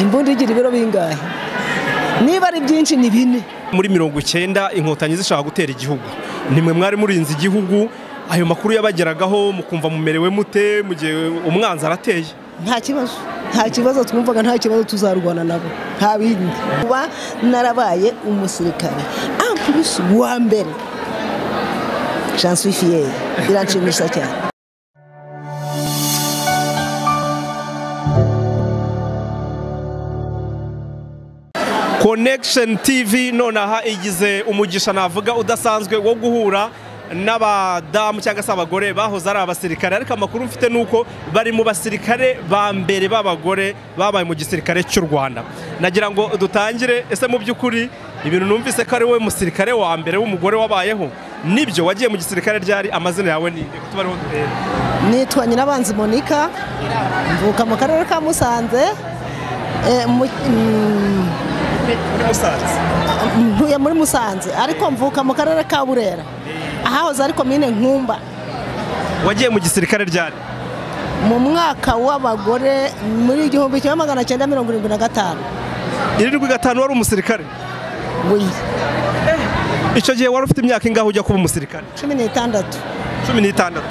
imbunda igira ibiro bingahe niba ari byinshi ni bine muri mirongo icyenda inkotanyi zishaka gutera igihugu nimwe mwari murinze igihugu ayo makuru yabageragaho mukumva mumerewe mute mu gihe umwanzi arateye nta kibazo nta kibazo twumvaga nta kibazo tuzarwana nabo nta bindi kuba narabaye umusirikare ampulisi uwa mbere jansuwifiyeri biranshimisha cyane connection tv nonaha igize umugisha navuga udasanzwe wo guhura n'abadamu cyangwa se abagore bahoze ari abasirikare ariko amakuru mfite ni uko bari mu basirikare ba mbere b'abagore babaye mu gisirikare cy'u rwanda nagira ngo dutangire ese mu by'ukuri ibintu numvise ko ari wowe musirikare wa mbere w'umugore wabayeho nibyo wagiye mu gisirikare ryari amazina yawe ni tubariho duhere nitwa nyirabanzi monika mvuka mu karere ka musanze eh, mu- mm, ntuye muri musanze ariko mvuka mu karere ka burera ahahoze ari komine nkumba wagiye mu gisirikare ryari mu mwaka w'abagore muri igihumbi kimwe magana cyenda mirongo irindwi na gatanu irindwi gatanu wari umusirikare wiyi icyo gihe wari ufite imyaka ingaho ujya kuba umusirikare cumi n'itandatu cumi n'itandatu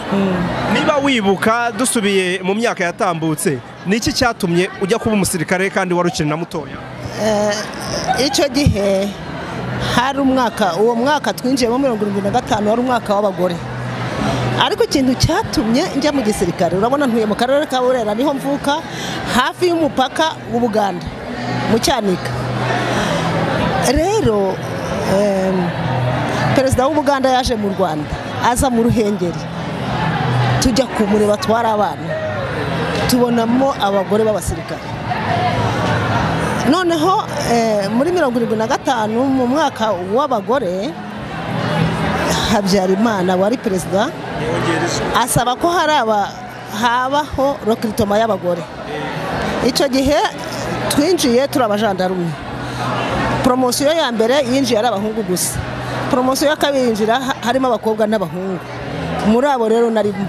niba wibuka dusubiye mu myaka yatambutse ni iki cyatumye ujya kuba umusirikare kandi wari ukiri na mutoya icyo gihe hari umwaka uwo mwaka twinjiyemo mirongo irindwi na gatanu wari umwaka w'abagore ariko ikintu cyatumye njya mu gisirikare urabona ntuye mu karere ka burera niho mvuka hafi y'umupaka w'ubuganda mu cyanika rero em, perezida w'ubuganda yaje mu rwanda aza mu ruhengeri tujya kumureba twari abana tubonamo abagore b'abasirikare noneho eh, muri mirongo irindwi na gatanu mu mwaka w'abagore habyarimana wari perezida asaba ko haraba habaho rokiritoma y'abagore icyo gihe twinjiye turi abajandarume poromosiyo ya mbere yinjiye ari abahungu gusa poromosiyo ya kabiri yinjira ha- harimo abakobwa n'abahungu muri abo rero narimo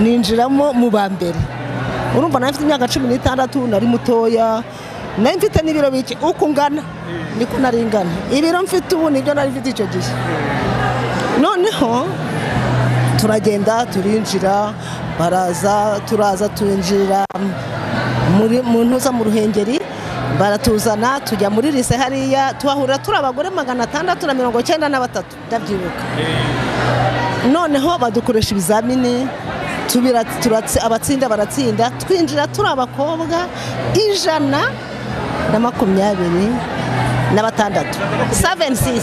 ninjiramo mu ba mbere urumva nawe mfite imyaka cumi n'itandatu nari mutoya nawe mfite n'ibiro bike uko ungana niko nari ngana ibiro mfite ubu nibyo nari mfite icyo gihe noneho turagenda turinjira baraza turaza turinjira muri mu ntuza mu ruhengeri baratuzana tujya muri lise hariya tuhahurira turi abagore magana atandatu na mirongo cyenda na batatu ndabyibuka noneho badukoresha ibizamini tubira- turatsi- abatsinda baratsinda twinjira turi abakobwa ijana na makumyabiri na batandatu 76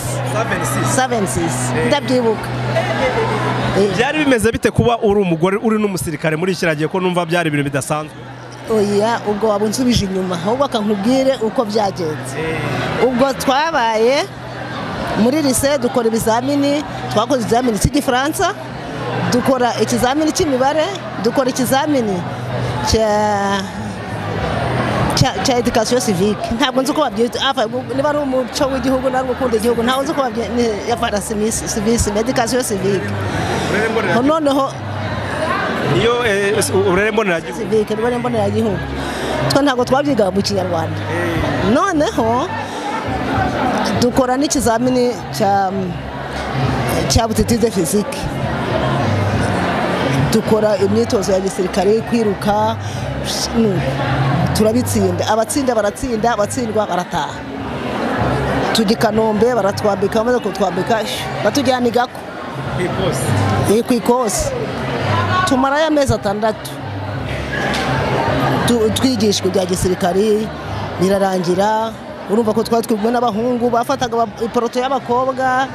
76 ndabyibuka Eh. byari bimeze bite kuba uri umugore uri n'umusirikare muri iki kiragiye ko numva byari ibintu bidasanzwe oya ubwo waba unsubije inyuma ahubwo akankubwire uko byagenze ubwo twabaye muri lise dukora ibizamini twakoze ikizamini cy'igifaransa dukora ikizamini cy'imibare dukora ikizamini cya cya- cya edikasiyo sivike ntabwo nzi uko babyita apa, niba ari umuco w'igihugu nari gukunda igihugu ntabwo nzi uko babyita ya parasivisi sivisi edikasiyo sivike noneho iyo eh, s- uburere mboneragihugu sivike rubare mboneragihugu twe ntabwo twabyigaga mu kinyarwanda noneho dukora n'ikizamini cya cya butiti de fizike dukora imyitozo ya gisirikare kwiruka nu- turabitsinda abatsinda baratsinda abatsindwa barataha tujya i kanombe baratwambika bamaze kutwambika batujyana igako ni ku ikosi tumarayo amezi atandatu Tu- twigishwa ibya gisirikari birarangira urumva ko twari twigwe n'abahungu bafataga aba- iporoto y'abakobwa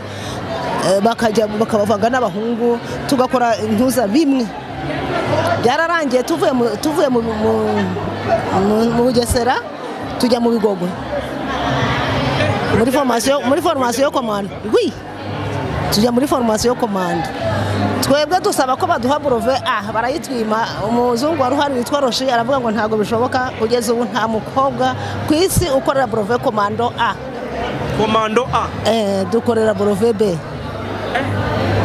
eh, bakajya bakabavanga n'abahungu tugakora intuza bimwe byararangiye tuvuye mu- tuvuye mu- mu- mu- mu bugesera tujya mu bigogo muri formasiyo muri formasiyo yo komanda wi tujya muri formasiyo yo komanda twebwe dusaba ko baduha burove ah barayitwima umuzungu wari uhari witwa roshi aravuga ngo ntabwo bishoboka kugeza ubu nta mukobwa ku isi ukorera burove komando a komando a eh, dukorera burove b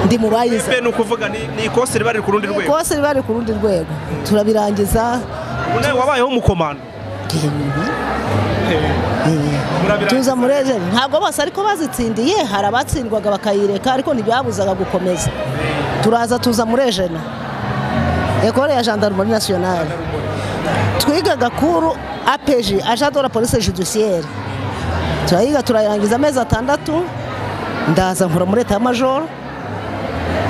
ndi mu bayize be ni ukuvuga ni ni ikosi riba riri ku rundi rwego kose riba riri ku rundi rwego turabirangiza nawe wabayeho umukomando igihe nyuma tuza muri ejeri ntabwo bose ariko bazitsindiye hari abatsindwaga bakayireka ariko ntibyabuzaga gukomeza turaza tuza muri ejena ekore ya gendarmerie nationale twigaga kuru apeji agent de la police judiciaire turayiga turayirangiza amezi atandatu ndaza nkora muri leta ya majoro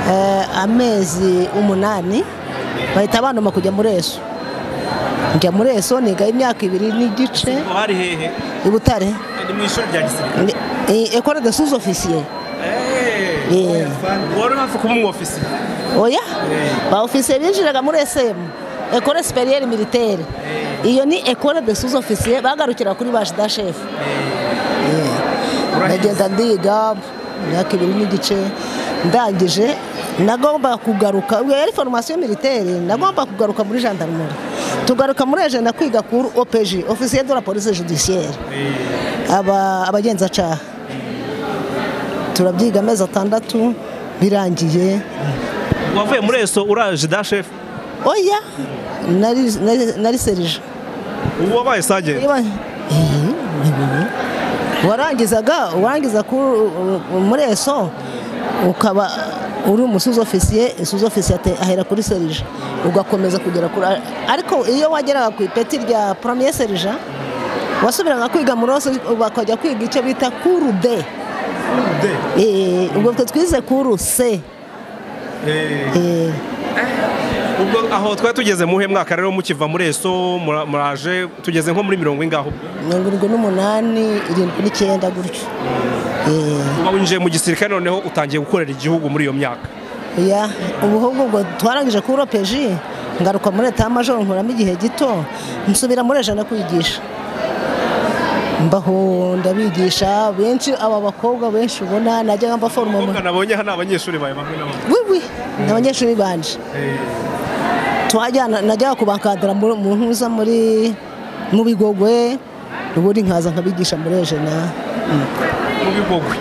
Eh, amezi umunani bahita bandoma kujya muri eso njya muri eso nigayo imyaka ibiri n'igice Ubwo hari hehe i butare ni mu ishuri rya gisirikare Ni- eh, ekore de sous officier Eh. wari uri hafi kuba umu ofisiye oya ba ofisiye binjiraga muri sm ekore superiere militaire iyo ni ekore de sous officier bagarukira kuri ba jida shefu ndagenda ndiga imyaka ibiri n'igice ndangije nagomba kugaruka iyo yari foromasiyo militaire nagomba kugaruka muri gendarmerie tugaruka muri ejenda kwiga kuri opg ofisiye de la police judiciaire aba abagenzacyaha turabyiga amezi atandatu birangiye wavuye muri eso uraje da shefu oya nari- nari- nari serije ubu wabaye sajenti Niba- Eh, eh, eh. warangizaga warangiza ku- muri eso ukaba uri umusuzi ofisiye isuzi ofisiye ate- ahera kuri serija ugakomeza kugera kuri ariko iyo wageraga ku ipeti rya poromye serija wasubiraga kwiga muri ose bakajya kwiga icyo bita kuru de Eh, ubwo twe twize kuru se Eh, ubwo aho twari tugeze muhe mwaka rero mukiva muri eso mura- muraje tugeze nko muri mirongo ingaho mirongo irindwi n'umunani irindwi n'icyenda gutyo Eh. uba winjiye mu gisirikare noneho utangiye gukorera igihugu muri iyo myaka ya ubuhungu ubwo twarangije kuri ropeji ngaruka muri leta ya majoro nkuramo igihe gito nsubira muri ejana kwigisha mbaho ndabigisha benshi aba bakobwa benshi ubona najyaga mbaforoma mu- Abakobwa nabonye aha ni abanyeshuri bawe bamwe na bamwe wiwi ni abanyeshuri banje twajyana najyaga kubakadira mu mu ntuza muri mu bigogwe ubundi nkaza nkabigisha muri ejana Mm. mu bigogwe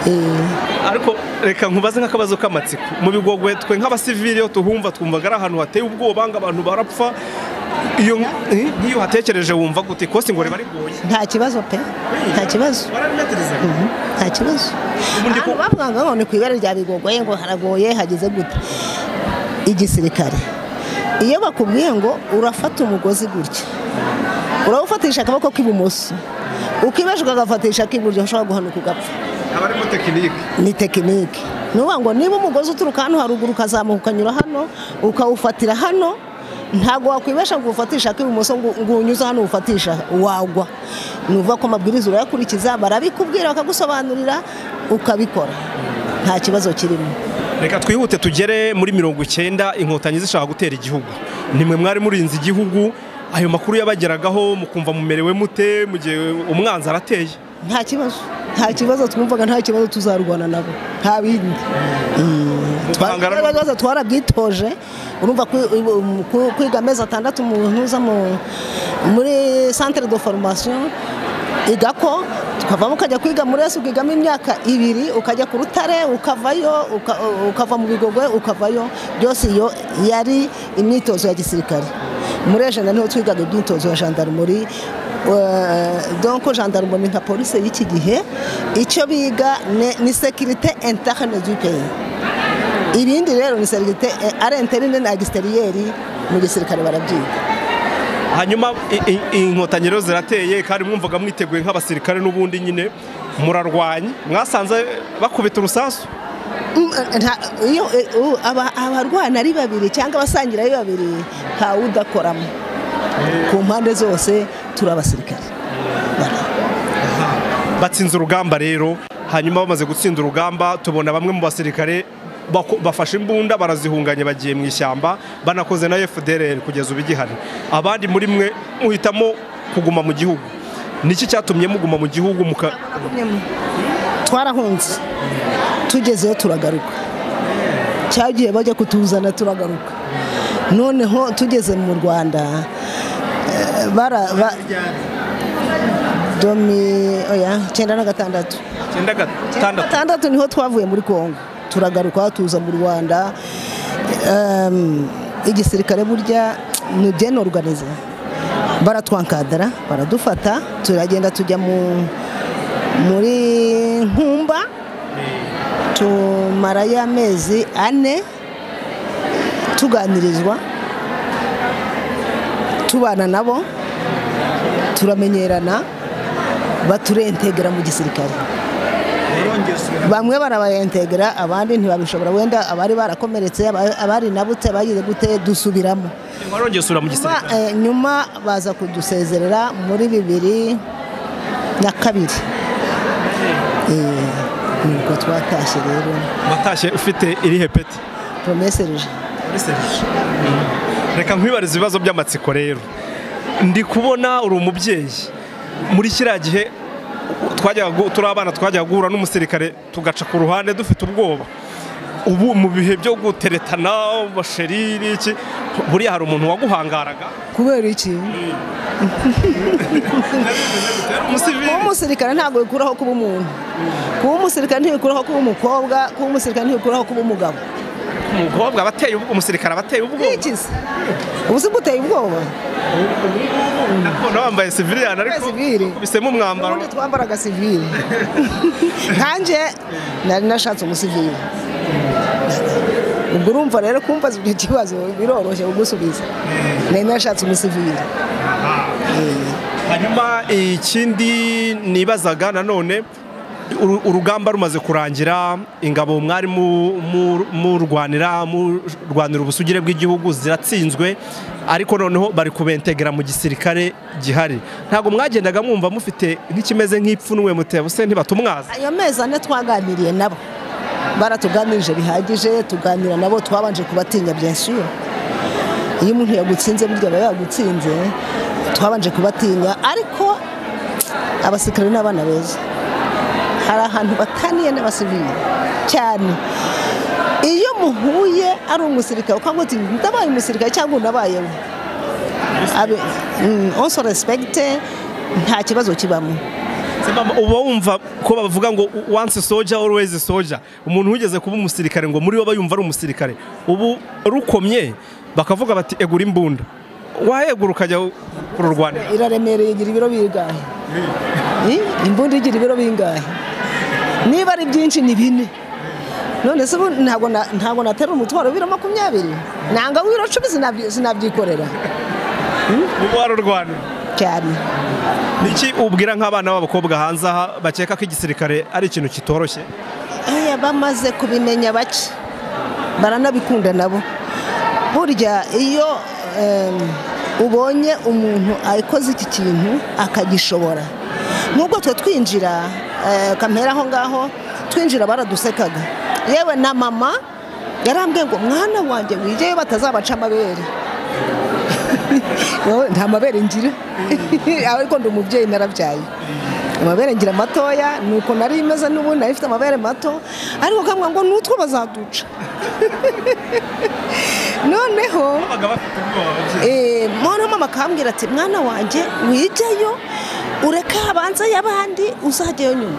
Eh, ariko reka nkubaze nk'akabazo k'amatsiko mu bigogwe twe nk'abasivili iyo tuhumva twumvaga ari ahantu hateye ubwoba ngo abantu barapfa iyo eh, nk'iyo uhatekereje wumva gute kosi ngo riba rigoye nta kibazo pe nta kibazo barabibatiriza Mhm, nta kibazo Ubundi ko- ahantu bavugaga ngo ni ku ibara rya bigogoye ngo haragoye hageze gute igisirikare iyo bakubwiye ngo urafata umugozi gutya urawufatisha akaboko k'ibumoso ukibesha ukagafatisha ak'iburyo ushobora guhanuka ugapfa aba arimo tekinike ni tekinike ni ukuvuga ngo niba umugozi uturuka hano haruguru ukazamuka ukanyura hano ukawufatira hano ntabwo wakwibesha ngo uwufatishe ak'ibumoso ngo ngo uwunyuze hano uwufatisha wagwa ni ukuvuga ko amabwiriza urayakurikiza barabikubwira bakagusobanurira ukabikora nta kibazo kirimo reka twihute tugere muri mirongo icyenda inkotanyi zishaka gutera igihugu nimwe mwari murinze igihugu ayo makuru yabageragaho mukumva mumerewe mute mu gihe umwanzi arateye nta kibazo nta kibazo twumvaga nta kibazo tuzarwana nabo nta bindi Muganga Twa- ibibazo twarabyitoje urumva kwi- um, ku- kwiga amezi atandatu mu ntuza mu- muri centre de formation igako tukavamo ukajya kwiga muri esi ukigamo imyaka ibiri ukajya ku rutare ukavayo uka- ukava mu bigogwe ukavayo byose iyo yari imyitozo ya gisirikare muri ejana niho twigaga imyitozo ya gendarmerie eh, donc gendarmerie nka polisi y'iki gihe icyo biga ni- ni sekirite interne du pays ibindi rero ni serivite ari interine na egisiteriyeri mu gisirikare barabyiga hanyuma i- i- inkotanyi rero zirateye kandi mwumvaga mwiteguye nk'abasirikare n'ubundi nyine murarwanya mwasanze bakubita urusasu Mm, nta- iyo eh, u- aba- abarwana ari babiri cyangwa abasangira ari babiri ntawe udakoramo ku mpande zose turi abasirikare Bara- batsinze urugamba rero hanyuma bamaze gutsinda urugamba tubona bamwe mu basirikare bako- bafashe imbunda barazihunganya bagiye mu ishyamba banakoze na FDLR kugeza ubu igihari abandi muri mwe muhitamo kuguma mu gihugu niki cyatumye muguma mu gihugu muka twarahunze tugezeyo turagaruka cyagiye bajya kutuzana turagaruka noneho tugeze mu rwanda eh, bara ba- domi oya cyenda na gatandatu icyenda gatandatu gatandatu niho twavuye muri kongo turagaruka tuza mu rwanda Em, igisirikare burya ni byenorganiza baratwankadara baradufata turagenda tujya mu muri nkumba tumarayo amezi ane tuganirizwa tubana nabo turamenyerana baturentegera mu gisirikare bamwe barabayentegera abandi ntibabishobora wenda abari barakomeretse aba- abari nabutse bagize gute dusubiramo warongera mu Nyuma, gisirikare eh, nyuma baza kudusezerera muri bibiri na kabiri Eh, nibwo twatashye rero watashye ufite irihe peti promese rije reka nkwibariza ibibazo by'amatsiko rero ndi kubona uri umubyeyi muri kiriya gihe twajyaga gu- turi abana twajyaga guhura n'umusirikare tugaca ku ruhande dufite ubwoba ubu mu bihe byo guteretana basheri n'iki buriya hari umuntu waguhangaraga kubera iki kuba umusivili umusirikare ntabwo bikuraho kuba umuntu kuba umusirikare ntibikuraho kuba umukobwa kuba umusirikare ntibikuraho kuba umugabo umukobwa aba ateye ubwo- umusirikare aba ateye ubwoba iki se ubu se guteye ubwoba ndabona wambaye siviliyani ariko Sivili. kubisemo umwambaro ubundi twambaraga sivile nkanjye nari nashatse umusivile ubwo urumva rero kumbaza ibyo kibazo biroroshye kugusubiza nari nashatse umusivile Eh. hanyuma ikindi nibazaga nanone uru- urugamba rumaze kurangira ingabo mwari mu- mu- murwanira murwanira ubusugire bw'igihugu ziratsinzwe ariko noneho bari kubentegera mu gisirikare gihari ntabwo mwagendaga mwumva mufite nk'ikimeze nk'ipfunwe mutebuse ntibatumwaza ayo mezi ane twaganiriye nabo baratuganirije bihagije tuganira nabo twabanje kubatinya byinshi iyo umuntu yagutsinze burya aba yagutsinze twabanje kubatinya ariko abasirikare ni abana beza hari ahantu bataniye n'abasivili cyane iyo muhuye ari umusirikare ukavuga uti ndabaye umusirikare cyangwa unabayeho Abe- mm, also respect nta kibazo kibamo Sibama, uba wumva ko bavuga ngo once soja always soja umuntu wigeze kuba umusirikare ngo muri bo bayumva ari umusirikare ubu rukomye bakavuga bati egura imbunda wahegura ukajya kururwanira iraremereye igira ibiro bingahe Eh, imbunda igira ibiro bingahe niba ari byinshi ni bine none se ubu ntabwo na- ntabwo natera umutwaro w'ibiro makumyabiri nanga w'ibiro cumi sinabyi- sinabyikorera ubu warurwanira cyane niki ubwira nk'abana b'abakobwa hanze aha bakeka ko igisirikare ari ikintu kitoroshye Aya bamaze kubimenya bake baranabikunda nabo burya iyo em, ubonye umuntu akoze iki kintu akagishobora nubwo twe twinjira eh, kamera aho ngaho twinjira baradusekaga yewe na mama yarambwiye ngo mwana wanjye wigeyo batazabaca amabere Wowe, nta mabere ngira ariko ndi umubyeyi narabyaye amabere ngira matoya nuko nari imeze n'ubu nari ifite amabere mato ariko kamwe ngo n'utwo bazaduca noneho babaga bafite ubwoba eh, noneho mama akambwira ati mwana wanjye wigeyo ureke habanza y'abandi uzajyayo nyuma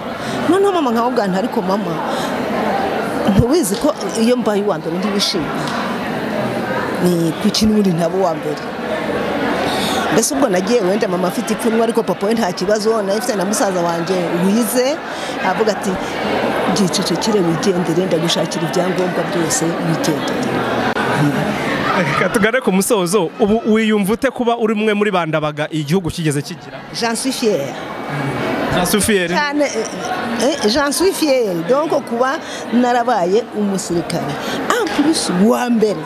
noneho mama nkamubwira nti ariko mama ntubizi ko iyo mbaye uwa mbere ntibishimye ni ku kintu ubundi ntaba uwa mbere mbese ubwo nagiye wenda mama afite ipfunwe ariko papa we nta kibazo nayifite na musaza wanjye wize avuga ati byicecekere wigendere ndagushakira ibyangombwa byose wigendere reka tugane ku musozo ubu wiyumva ute kuba uri umwe muri bandabaga igihugu kigeze kigira jean suis fier na sufiyeri cyane eh, eh, jean suis fier donc kuba narabaye umusirikare en plus wa mbere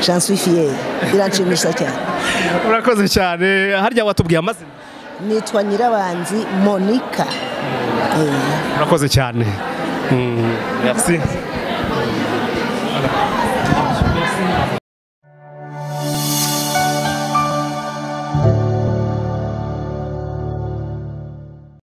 jean suis fier biranshimisha cyane urakoze cyane harya watubwiye amazina nitwa nyirabanzi monica Eh. urakoze cyane Mm, merci